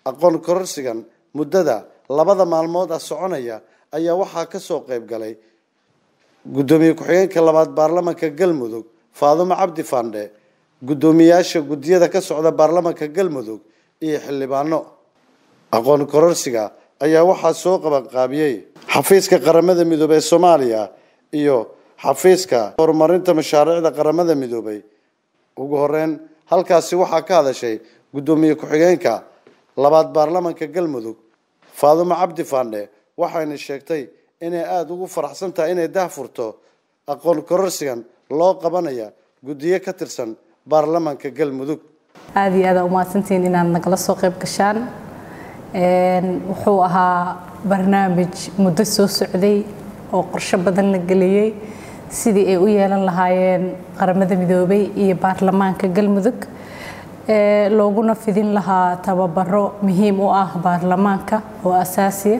aqoon kororsigan muddada labada maalmood ah soconaya ayaa waxaa kasoo qayb galay guddoomiye ku-xigeenka labaad baarlamanka galmudug faadumo cabdi fandhe guddoomiyaasha guddiyada ka socda baarlamanka galmudug iyo xildhibaano aqoon kororsiga ayaa waxaa soo qabanqaabiyey xafiiska qaramada midoobey ee soomaaliya iyo xafiiska horumarinta mashaariicda qaramada midoobey ugu horeyn halkaasi waxaa ka hadashay guddoomiye ku-xigeenka labaad baarlamanka galmudug faadumo cabdi fandhe waxayna sheegtay inay aada ugu faraxsan tahay inay dahfurto aqoon kororsigan loo qabanaya guddiyo ka tirsan baarlamanka galmudug aada iyo aada umahadsantihiin inaad nagala soo qayb gashaan wuxuu ahaa barnaamij muddo soo socday oo qorsho badan la geliyey sidii ay u yeelan lahaayeen qaramada midoobay iyo baarlamaanka galmudug looguna fidin lahaa tababaro muhiim u ah baarlamaanka oo asaasiya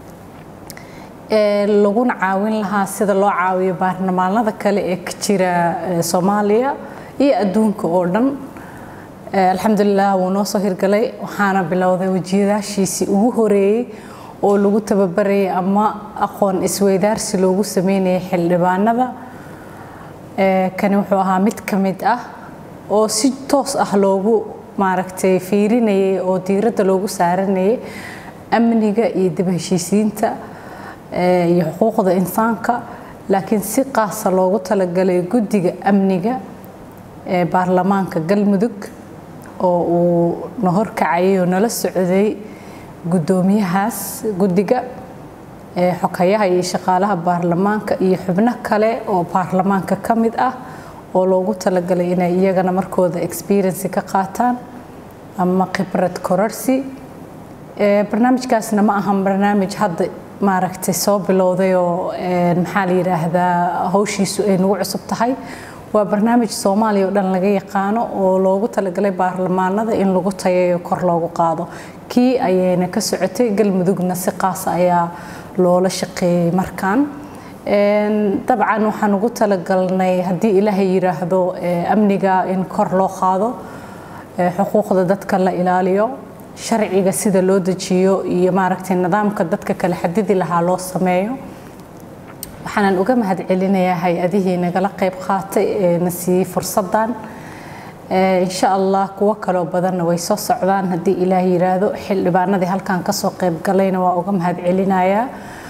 laguna caawin lahaa sida loo caawiyo baarlamaanada kale ee ka jira soomaaliya iyo adduunka oo dhan alxamdulilah wuu noo soo hirgalay waxaana bilowday wajiyadaashiisii ugu horeeyey oo lagu tababarayay ama aqoon isweydaarsi loogu sameynayay xildhibaanada kani wuxuu ahaa mid ka mid ah oo si toos ah loogu maaragtay fiirinayay oo diiradda loogu saaranayay amniga iyo dib heshiisiinta iyo xuquuqda insaanka laakiin si qaasa loogu talagalay guddiga amniga ee baarlamaanka galmudug oo uu na horkacayay oo nala socday guddoomiyahaas guddiga xokayaha iyo shaqaalaha baarlamaanka iyo xubno kale oo baarlamaanka ka mid ah oo loogu talagalay inay iyagana markooda experiency ka qaataan ama khibrad kororsi barnaamijkaasna ma ahan barnaamij hadda maaragtay soo bilowday oo maxaa la yidhaahdaa hawshiisu ay nagu cusub tahay waa barnaamij soomaaliya oo dhan laga yaqaano oo loogu talagalay baarlamaanada in lagu tayayo kor loogu qaado kii ayayna ka socotay galmudugna si qaasa ayaa loola shaqeeyey markaan dabcan waxaan ugu talagalnay haddii ilaahay yidhaahdo amniga in kor loo qaado xuquuqda dadka la ilaaliyo sharciga sida loo dejiyo iyo maaragtay nidaamka dadka kale xadidi lahaa loo sameeyo waxaanan uga mahad celinayaa hay-adihii nagala qayb qaatay ee na siiyey fursaddan insha allah kuwo kaloo badanna way soo socdaan haddii ilaah yiraahdo xildhibaanadii halkan kasoo qayb galayna waa uga mahad celinayaa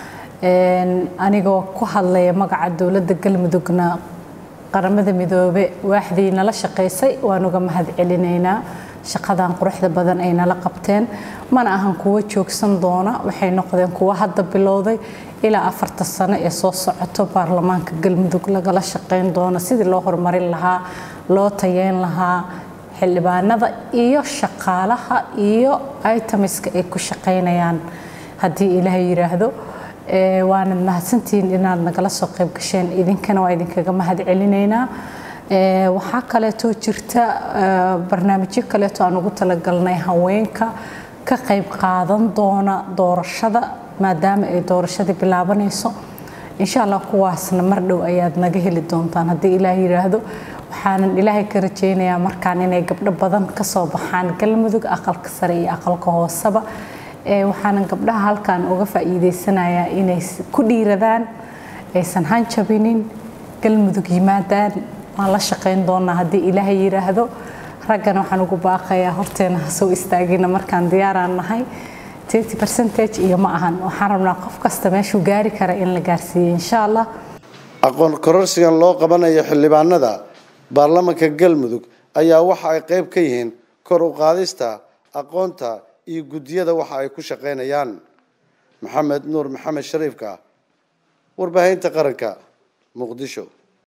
anigoo ku hadlaya magaca dowladda galmudugna qaramada midoobe waaxdii nala shaqaysay waan uga mahad celinaynaa shaqadan quruxda badan ay nala qabteen mana ahan kuwo joogsan doona waxay noqdeen kuwo hadda bilowday ilaa afarta sano ee soo socoto baarlamaanka galmudug lagala shaqayn doono sidii loo horumarin lahaa loo tayeyn lahaa xildhibaanada iyo shaqaalaha iyo itemiska ay ku shaqaynayaan haddii ilaahay yiraahdo waanad mahadsantihiin inaad nagala soo qayb gasheen idinkana waa idinkaga mahad celinaynaa waxaa kaleetoo jirta barnaamijyo kaleeto aan ugu talagalnay haweenka ka qayb qaadan doona doorashada maadaama ay doorashadii bilaabanayso insha allah kuwaasna mar dhow ayaad naga heli doontaan haddii ilaah yiraahdo waxaanan ilaahay ka rajaynayaa markaan inay gabdho badan kasoo baxaan galmudug aqalka sare iyo aqalka hooseba waxaanan gabdhaha halkan uga faa'iideysanayaa inay ku dhiiradaan aysan hanjabinin galmudug yimaadaan waan la shaqayn doonaa haddii ilaahay yiraahdo raggana waxaan ugu baaqayaa horteena ha soo istaagina markaan diyaaraan nahay percentage iyo ma ahan waxaan rabnaa qof kasta meeshuu gaari kara in la gaarsiiyo insha allah aqoon kororsigan loo qabanayo xildhibaanada baarlamanka galmudug ayaa waxa ay qayb ka yihiin kor u qaadista aqoonta iyo guddiyada waxa ay ku shaqaynayaan maxamed nuur maxamed shariifka warbaahinta qaranka muqdisho